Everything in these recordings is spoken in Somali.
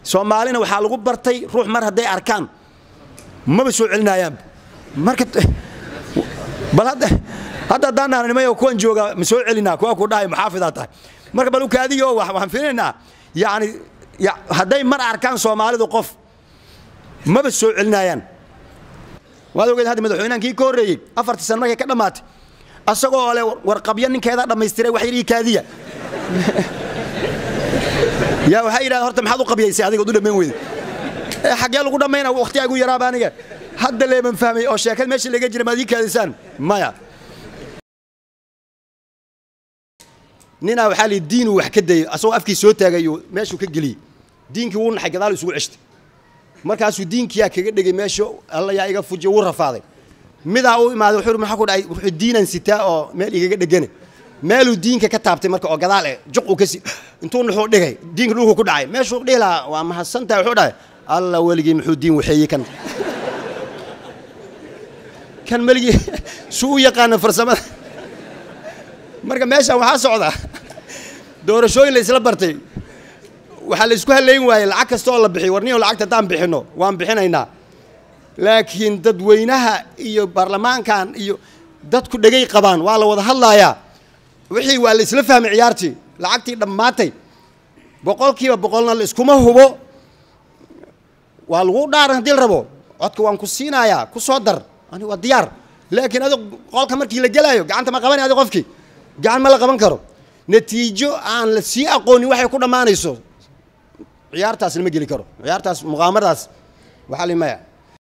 soomaalina waxaa lagu bartay ruux mar hadday arkaan maba soo celinayaanba marka bal hadda hadda haddaan dhahna nimayo kuwan jooga ma soo celinaa kuwa ku dhahay muxaafidaa tahay marka bal ukaadiyo waxaan filaynaa yacni hadday mar arkaan soomaalidu qof maba soo celinayaan waad ogeed hadda madaxweynahankii ka horreeyey afartii sano markay ka dhammaatay asagoo ole warqabyo ninkeedaa dhammaystiray wax yarii kaadiya yaa waxay yidhahda horta maxaad u qabyaysay adiga u dhammayn weyda xaggee lagu dhammayna waqtigaa igu yaraaba aniga hadda leeban fahmay oo sheekad meesha laga jira maad ii kaadisaan maya ninaa waxaa lii diinuu wax ka dayay asagoo afkii soo taagayo meeshuu ka geliyey diinkii wuu naxay gadaal isugu ceshtay markaasuu diinkiyaa kaga dhegay meesha alla yaa iga fujiy wuu rafaaday midaa u imaaday wuxuu maxaa ku dhacay wuxuu diinan sitaa oo meel igaga dhegane meeluu diinka ka taabtay marka oo gadaal eh juq uu ka si intuu nuxuu dhigay diinka dhulku ku dhacay meeshuu dhihi lahaa waa mahadsantahay wuxuu dhahay alla weligii muxuu diin waxeeyey kan kan meligii suu u yaqaana farsamada marka meeshaan waxaa socda doorashooyin la isla bartay waxaa la isku halayn waayey lacag kasta oo la bixiyo warniyo lacagta haddaan bixinno waan bixinaynaa laakiin dadweynaha iyo baarlamaankan iyo dadku dhegay qabaan waa la wada hadlaayaa wixii waa la isla fahmay ciyaartii lacagtii dhammaatay boqolkiiba boqolna la iskuma hubo waa lagu dhaaran haddii la rabo codka waan ku siinayaa ku soo dar ani waa diyaar laakiin adi qolka markii la gelaayo gacanta ma qabanay adi qofkii gacan ma la qaban karo natiijo aan la sii aqoonin waxay ku dhammaanayso ciyaartaas lama geli karo ciyaartaas muqaamaradaas waxaa li maya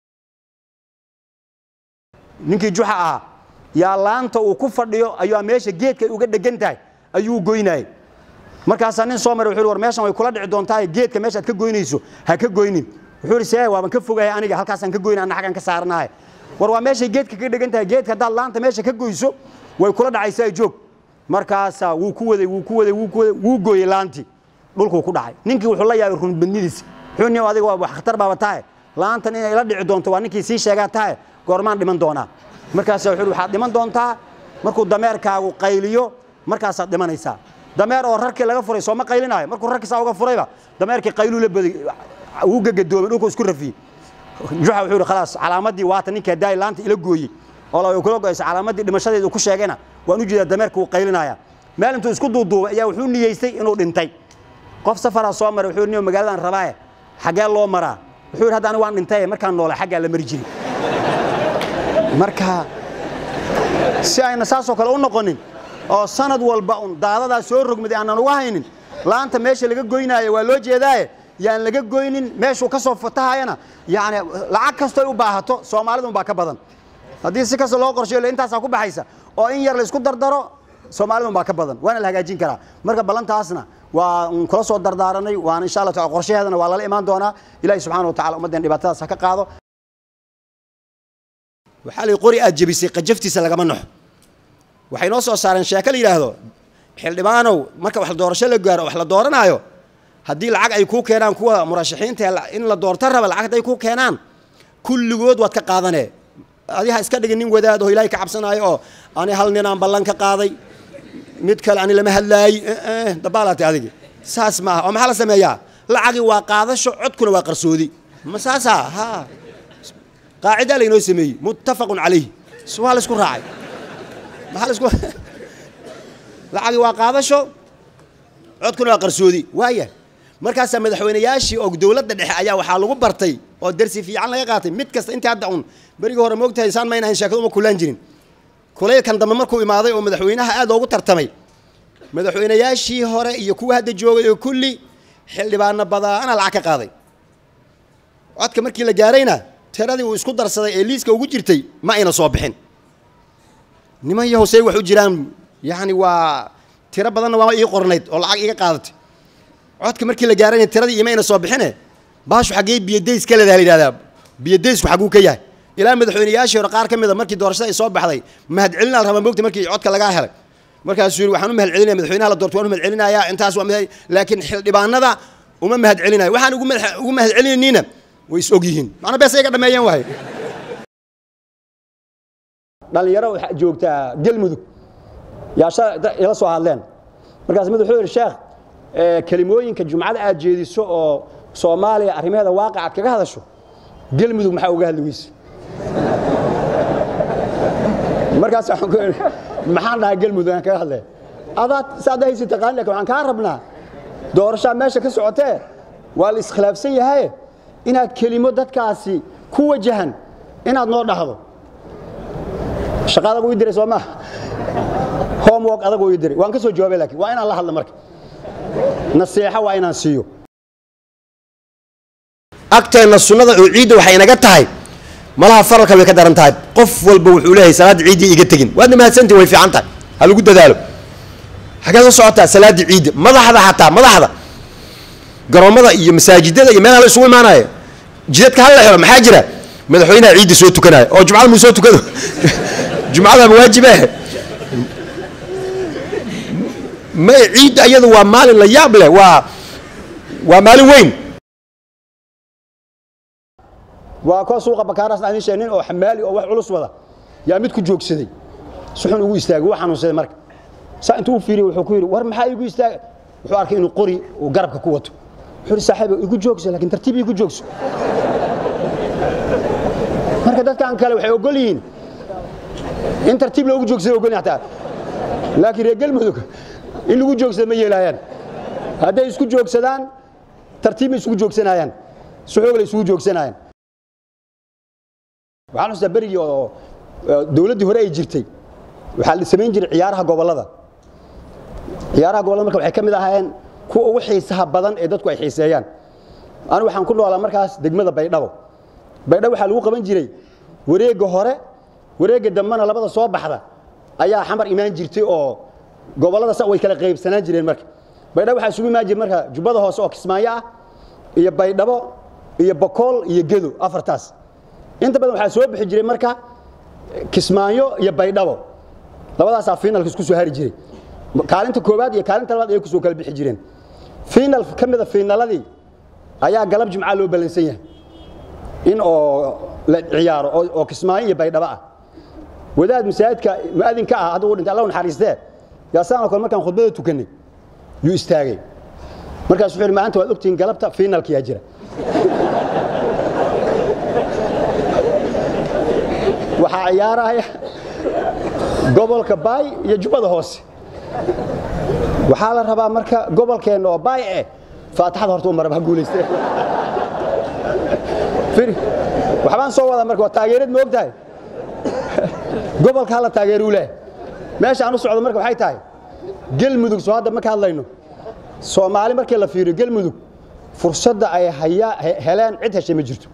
ninkii juxa ahaa yaa laanta uu ku fadhiyo ayuu meesha geedka ay uga dhegan tahay ayuu goynayay markaasaa nin soo maray wuxuu war meeshan way kula dhici doontaa geedka meeshaad ka goynayso ha ka goynin wuxuu yidhi see waaban ka fogahay aniga halkaasaan ka goyna anna xaggan ka saaranahay war waa meeshay geedka ka dhegan tahay geedka haddaad laanta meesha ka goyso way kula dhacaysaa joog markaasaa wuu ku waday wuu ku waday wuu ku waday wuu gooyey laantii dhulkuu ku dhacay ninkii wuxuu la yaabay runbadnidiisa wuxuu nin adiga waa wax khatar baaba tahay laantan inay la dhici doonto waa ninkii sii sheegaa tahay goormaan dhiman doonaa markaasaa wuxuu waxaad dhiman doontaa markuu dameerkaagu qayliyo markaasaad dhimanaysaa dameer oo rarkii laga furay sooma qaylinaayo markuu rarkiisaa uga furayba dameerkii qayluu la baday wuu gagadoomay dhulkuu isku rafiyey juxa wuxuu yidhi khalaas calaamadii waata ninkii haddaay laanta ila gooyey oo la kula goysa calaamadii dhimashadeeda uu ku sheegayna waan u jeedaa dameerka wuu qaylinaya meel intuu isku duuduubay ayaa wuxuu niyeystay inuu dhintay qof safaraa soo maray wuxuu niyo magaaladan rabaaye xaggee loo maraa wuxuu yidhi hadda aniga waan dhintay markaan noolay xaggaa la mari jiray marka si ayna saasoo kale u noqonin oo sanad walba un daadadaa soo rogmaday aanan uga haynin laanta meesha laga goynaayo waa loo jeedaaye yaan laga goynin meeshuu ka soo fatahayana yani lacag kastoy u baahato soomaalidun baa ka badan haddii si kasta loo qorsheeyo intaasaa ku baxaysa oo in yar la isku dardaro soomaalidun baa ka badan waana la hagaajin karaa marka ballantaasna waa un kula soo dardaaranay waana insha allah taala qorshaheedana waa lala imaan doonaa ilahi subxana wa tacala ummadden dhibaatadaas ha ka qaado waxaa la qori aad jebisay qajaftiisa lagama naxo waxay noo soo saareen sheeko la yidhaahdo xildhibaanow marka wax doorasho la gaaro wax la dooranaayo haddii lacag ay kuu keenaan kuwa murashaxiinta in la doorto raba lacag hadday kuu keenaan kulligood waad ka qaadanee adi ha iska dhigin nin wadaad oo ilaahay ka cabsanaayo oo ani hal ninaan ballan ka qaaday mid kale ani lama hadlaayi dabaalaatay adigi saas maaha oo maxaa la sameeyaa lacagii waa qaadasho codkuna waa qarsoodi ma saasaa ha qaacidaa laynoo sameeyey muttafaqun calayh waa la isku raacay maxaa la isku lacagii waa qaadasho codkuna waa qarsoodi waaya markaasaa madaxweynayaashii oo dowladda dhexe ayaa waxaa lagu bartay oo darsi fiican laga qaatay mid kasta intii hadda un berigii hore moogtahay saan maynahayn sheekadu uma kulaan jirin kulaylkan dambe markuu imaaday oo madaxweynaha aad loogu tartamay madaxweynayaashii hore iyo kuwa hadda joogay oo kulli xildhibaano badaana lacag ka qaaday codka markii la gaarayna tiradii uu isku darsaday ee liiska ugu jirtay ma ayna soo bixin niman yahosey wax u jiraan yacni waa tiro badanna waa ii qornayd oo lacag iga qaadatay codka markii la gaarayna tiradii imayna soo bixine baashu xaggee biyadays ka leedaha la yidhahdaa biyadaysku xagguu ka yahay ilaa madaxweynayaashii hore qaar ka mid a markii doorashada ay soo baxday mahadcelinaa la rabaa moogta markii codka lagaa helay markaasuu yidhi waxaan u mahad celinaya madaxweynaha la doorto waan u mahad celinayaa intaas waa mahad laakiin xildhibaanada uma mahad celinayo waxaan ugu mahad ugu mahad celinayniina way is og yihiin macna bees iga dhameeyeen waaye dhalinyaro waxaa joogtaa galmudug yaa sha ila soo hadleen markaas mid wuxuu yidhi sheekh kelimooyinka jumcada aad jeediso oo soomaaliya arrimaheeda waaqic aad kaga hadasho gelmudug maxaa uga hadli weyse markaas waxaan ku idhi maxaan dhahaa gelmudug aan kaga hadlaya adaad saad haysi taqaan lakin waxaan kaa rabnaa doorashaa meesha ka socotee waa la iskhilaafsan yahaye inaad kelimo dadkaasi ku wajahan inaad noo dhahdo shaqa adag ii diray soo maaha homework adag ii diray waan ka soo jawaabay laakiin waa inaan la hadla marka naseexo waa inaan siiyo agteenna sunnada oo ciidda waxay inaga tahay malaha faralka way ka daran tahay qof walba wuxuu leeyahay salaadda ciiddii iga tegin waadna mahadsantii way fiican tahay ha lagu dadaalo xagee soo socotaa salaaddii ciidda madaxda xataa madaxda garoommada iyo masaajidada iyo meelaha la isugu imaanaya jidadka hal la xiro maxaa jira madaxweynaha ciidda soo tukanaya oo jumcada muu soo tukado jumcada ma waajibe ma ciidda iyadu waa maalin la yaab leh waa waa maalin weyn waa koo suuqa bakaaraas aan sheegay nin oo xamaali oo wax culus wada yaa mid ku joogsaday si xun ugu istaagay wuu xanuunsaday marka saa intuu u fiiriyey wuxuu ku yidhi war maxaa igu istaagay wuxuu arkay inuu qori uu garabka ku wato wuxuu yidhi saaxiib igu joogso laakiin tartiib igu joogso marka dadkan kale waxay ogol yihiin in tartiib loogu joogsada ogol yihin hataa laakiin reer galmudug in lagu joogsada ma yeelaayaan hadday isku joogsadaan tartiib ma isugu joogsanayaan si xoog la isugu joogsanayaan waxaan xustaa berigii oo dowladdii hore ay jirtay waxaa la samayn jiray ciyaaraha gobollada ciyaaraha gobollada marka waxay ka mid ahaayeen kuwa ugu xiisaha badan ee dadku ay xiiseeyaan anigu waxaan ku noolaa markaas degmada baydhabo baydhabo waxaa lagu qaban jiray wareegga hore wareegga dambena labada soo baxda ayaa xamar imaan jirtay oo gobollada sa way kala qaybsanaan jireen marka baydhabo waxaa isugu imaan jiray marka jubbada hoose oo kismaayo ah iyo baydhabo iyo bokool iyo gedo afartaas inta badan waxaa soo bixi jiray marka kismaayo iyo baydhabo labadaasaa finalka isku soo hari jiray kaalinta koowaad iyo kaalinta labaad ayay kusoo kala bixi jireen final ka mida finaladii ayaa galab jimca loo ballansan yahay in oo la ciyaaro oo kismaayo iyo baydhabo ah wadaad masaajidka mu'adinka ah hadda uu dhintay allah naxariistee yaasaanoo kale markaan khudbada tukanay yuu istaagay markaas wuxuu yidhi maanta waad ogtihiin galabta finalkiyaa jira waxaa ciyaaraya gobolka baay iyo jubbada hoose waxaa la rabaa marka gobolkeenna oo baay eh faataxada horta u maraba ha guulayste waxbaan soo wadaa marka waa taageerad ma og tahay gobolka hala taageeruu leh meesha aan u socdo marka waxay tahay gelmudug soo hadda ma ka hadlayno soomaali markii la fiiriyo gelmudug fursadda ay hayaa heleen cid heshay ma jirto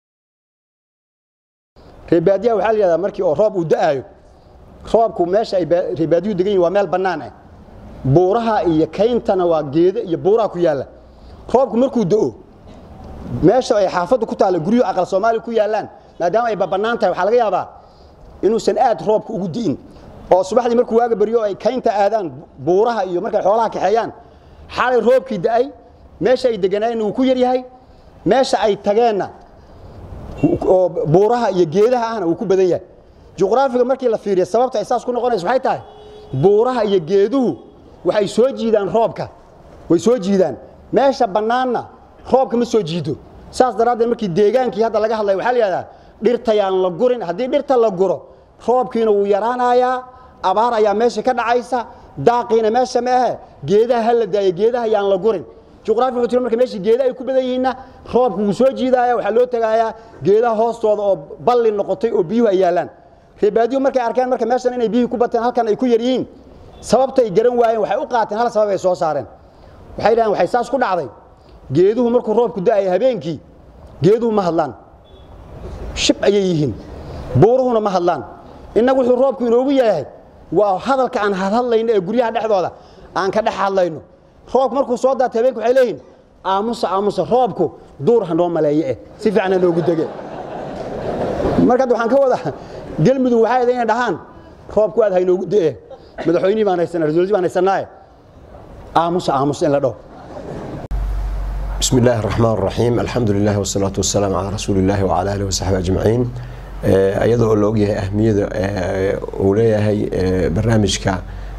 reebaadiyaha waxaa la yidhahdaa markii oo roob uu da'aayo roobku meesha ay reebaadiyuhu degan yihin waa meel bannaan ah buuraha iyo kayntana waa geedo iyo buuraha ku yaalla roobku markuu da'o meesha ay xaafaddu ku taalla guryuhu aqal soomaaliya ku yaallaan maadaama ay babannaan tahay waxaa laga yaabaa inuusan aad roobka ugu di'in oo subaxdii markuu waaga baryo ay kaynta aadaan buuraha iyo markay xoolaha kaxeeyaan xalay roobkii da'ay meesha ay deganaayeenna wuu ku yar yahay meesha ay tageenna oo buuraha iyo geedaha ahna wuu ku badan yahay juqraafiga markii la fiiriyo sababta ay saas ku noqonayso waxay tahay buuraha iyo geeduhu waxay soo jiidaan roobka way soo jiidaan meesha bannaanna roobka ma soo jiido saas daraaddeed markii deegaankii hadda laga hadlaya waxaa la yidhahdaa dhirtayaan la gurin haddii dhirta la guro roobkiina wuu yaraanayaa abaar ayaa meesha ka dhacaysa daaqiina meesha ma ahe geedaha ha la daayo geedaha yaan la gurin juqraafi wuxuu tiri marka meesha geeda ay ku badan yihiinna roobku wuu soo jiidaaya waxaa loo tagaayaa geedaha hoostooda oo balli noqotay oo biyuhu ay yaallaan reebaadiyuhu markay arkeen marka meeshan inay biyuhu ku bateen halkan ay ku yar yihiin sababtay garan waayeen waxay u qaateen hal sabab ay soo saareen waxay dhahaan waxay saas ku dhacday geeduhu markuu roobku da'aya habeenkii geeduhu ma hadlaan shib ayay yihiin buuruhuna ma hadlaan innagu wuxuu roobku inoogu yahay waa hadalka aan hadhadlayno ee guryaha dhexdooda aan ka dhex hadlayno roobku markuu soo daata habeenku waxay leeyihin aamusa aamusa roobku duur ha noo maleeye eh si fiican ha noogu dege marka hadda waxaan ka wadaa gelmudug waxay ahayd inay dhahaan roobku aad ha inoogu de'e madaxweynihii baan haysanaa rasuulkii baan haysanaaye aamusa aamusa in la dhaho بسم الله الرحمن الرحيم الحمد لله والصلاة والسلام على رسول الله وعلى آله وصحبه أجمعين iyadoo oo la ogyahay ahmiyada uu leeyahay barnaamijka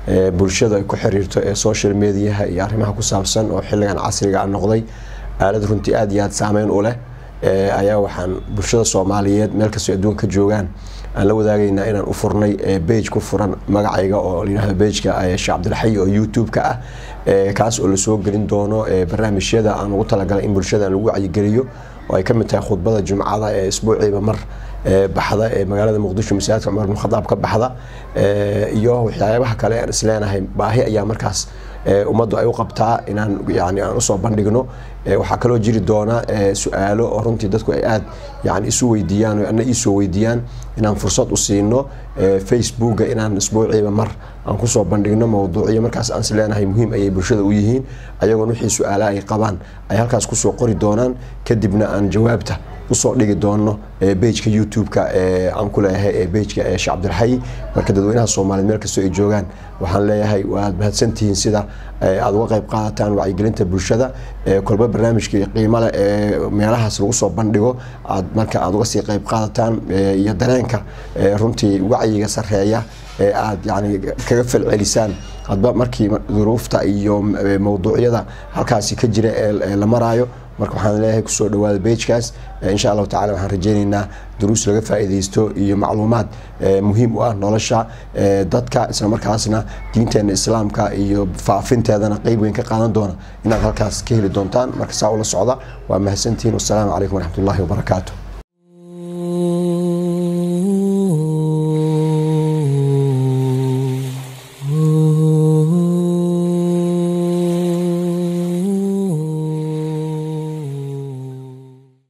bulshada ay ku xiriirto ee social mediaha iyo arrimaha ku saabsan oo xilligan casriga a noqday aalad runtii aada iyo aada saameyn u leh ayaa waxaan bulshada soomaaliyeed meel kastoo adduunka ka joogaan aan la wadaagaynaa inaan u furnay bage ku furan magacayga oo layihahdo bageka sheekh cabdilxayi oo youtube-ka ah kaas oo lasoo gelin doono barnaamijyada aan ugu talagalay in bulshada lagu wacyigeliyo oo ay ka mid tahay khudbada jumcada ee isbuuciiba mar baxda ee magaalada muqdisho masaajidka cumar bin khadaab ka baxda iyo waxyaabaha kale aan isleenahay baahi ayaa markaas ummaddu ay u qabtaa inaan yani aan usoo bandhigno waxaa kaloo jiri doona su-aalo oo runtii dadku ay aada yani isu weydiiyaan o ana iisoo weydiiyaan inaan fursad u siino facebooka inaan isbuuciiba mar aan kusoo bandhigno mawduucyo markaas aan isleenahay muhiim ayay bulshada u yihiin ayagoon wixii su-aala ay qabaan ay halkaas kusoo qori doonaan kadibna aan jawaabta usoo dhigi doono bageka youtube-ka aan ku leeyahay bageka sheekh cabdilxayi marka dadweynaha soomaaliyeed meel kastoo ay joogaan waxaan leeyahay waad mahadsantihiin sida aada uga qayb qaadataan wacyigelinta bulshada kolba barnaamijka qiimale ee meelahaas lagu soo bandhigo aad marka aada uga sii qayb qaadataan iyo dareenka runtii wacyiga sareeya ee aada yani kaga falcelisaan hadba markii duruufta iyo mawduucyada halkaasi ka jira ee la maraayo marka waxaan leeyahay kusoo dhawaada bagekaas insha allahu tacala waxaan rajeyneynaa duruus laga faa'iidaysto iyo macluumaad muhiim u ah nolosha dadka isla markaasna diinteena islaamka iyo faafinteedana qeyb weyn ka qaadan doona inaad halkaas ka heli doontaan marka saa ula socda waa mahadsantihiin wassalaamu calaykum waraxmat ullahi wabarakaatu